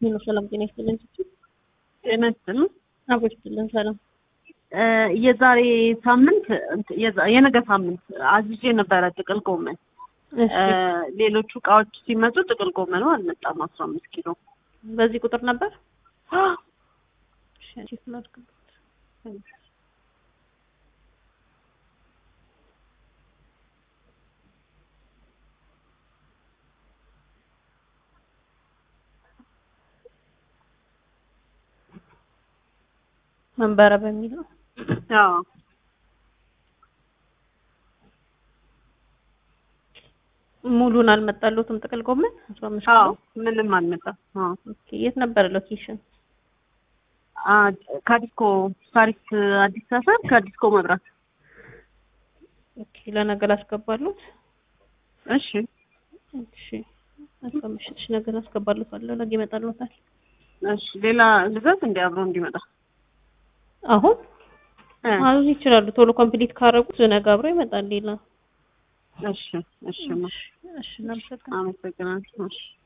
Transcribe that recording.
ሄሎ ሰላም ጤና ይስጥልን። ጤና ይስጥልን። አቦ ይስጥልን። ሰላም የዛሬ ሳምንት እንት- የዛ- የነገ ሳምንት አዝዤ ነበረ ጥቅል ጎመን። እሺ፣ ሌሎቹ እቃዎች ሲመጡ ጥቅል ጎመኑ አልመጣም። አስራ አምስት ኪሎ በዚህ ቁጥር ነበር። እሺ፣ አንቺ ስላልክበት መንበረ በሚል ነው። አዎ ሙሉን አልመጣሉትም ጥቅል ጎመን አስራ አምስት ኪሎ። አዎ ምንም አልመጣም። አዎ ኦኬ፣ የት ነበር ሎኬሽን? አ- ከዲስኮ ታሪክ አዲስ ሰፈር ከዲስኮ መብራት። ኦኬ፣ ለነገ ላስገባሉት። እሺ እሺ፣ አስራ አምስት ሺህ ነገ ላስገባሉታለሁ። ነገ ይመጣሉታል። እሺ ሌላ ልዘዝ እንዲ አብሮ እንዲመጣ አሁን እ ማዘዝ ይችላሉ። ቶሎ ኮምፕሊት ካረጉት ነገ አብሮ ይመጣል። ሌላ እሺ እሺ ማ እሺ፣ እናመሰግናለን። አመሰግናለሁ። እሺ